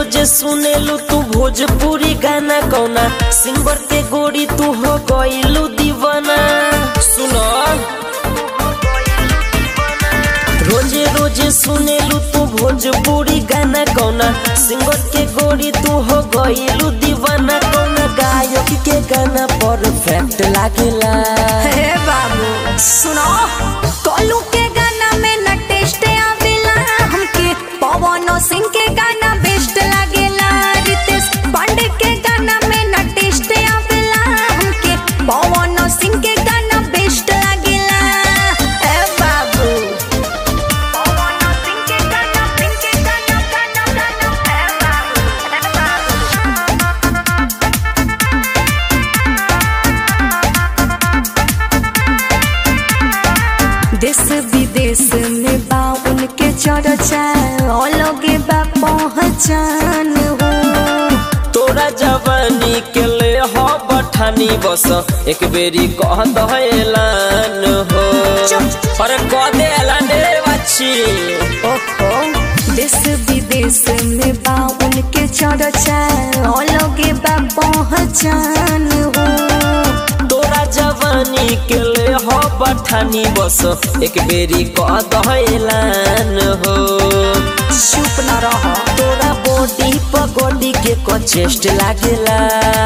रोजे सुनेलू तू भोजपुरी गाना कौना सिंगर के गोरी तू हो गईलू दीवाना सुनो रोजे रोजे सुनेलू तू भोजपुरी गाना कौना सिंगर के गोरी तू हो गईलू दीवाना कौना गायक के गाना परफेक्ट लागेला हे बाबू सुनो कोलू के गाना में न टेस्ट आवेला हमके पवन सिंह के गाना बेस्ट लागेला रितेश पांडे के गाना में न टेस्ट आवेला हमके पवन सिंह के गाना बेस्ट लागेला हे बाबू पवन सिंह के गाना सिंह के गाना गाना गाना हे बाबू हे बाबू देश विदेश में बा उनके चर्चा अलगे बा पहचान हो तोरा जवानी के ले हो बठानी बस एक बेरी कह दहलान हो चुप। अरे कह दे ऐलान रे बच्ची ओहो देश विदेश में बा उनके चर्चा अलगे बा पहचान हो तोरा जवानी के ले हो बठानी बस एक बेरी कह दहलान हो चुप न रहो तोरा बॉडी पगोडी के को चेस्ट लागेला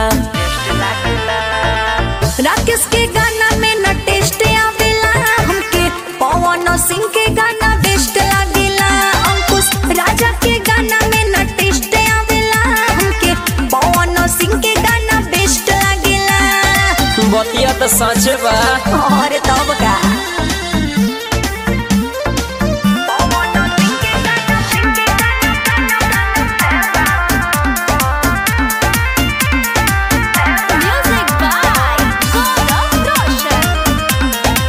राकेश के गाना में न टेस्ट आवेला हमके पवन सिंह के गाना बेस्ट लागेला अंकुश राजा के गाना में न टेस्ट आवेला हमके पवन सिंह के गाना बेस्ट लागेला बतिया तो सच बा और तब का पवन सिंह के गाना, सिंह के गाना, गाना, गाना। Music by Gaurav Roshan.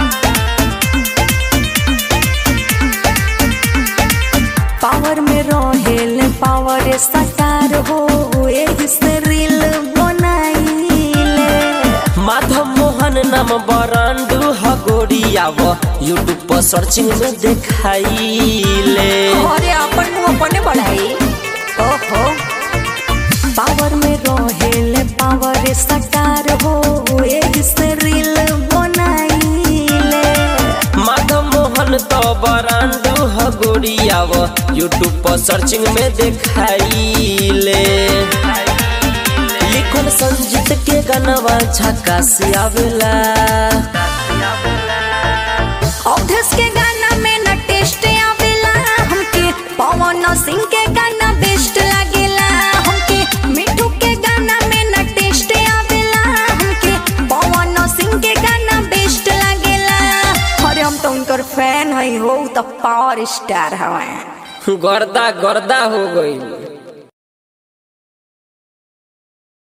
Power में रहेल पावर सटार हो एही से रील बनाइले माधव मोहन नाम बरांडू हगोरियाव यूट्यूब पर सर्चिंग में देखाइले अरे अपन मुंह अपने बढ़ाई ओहो पावर में रहेल पावर सटार हो एही से रील बनाइले माधव मोहन तो बरांडू हगोरियाव यूट्यूब पर सर्चिंग में देखाइले लिखल संजीत के गानवा झकास आवेला अवधेश के गाना में न टेस्ट आवेला हमके पवन सिंह के गाना बेस्ट लागेला हमके मिठू के गाना में न टेस्ट आवेला हमके पवन सिंह के गाना बेस्ट लागेला अरे हम तो उनकर फैन हई हो उ तो पावर स्टार हवे गर्दा गर्दा हो गई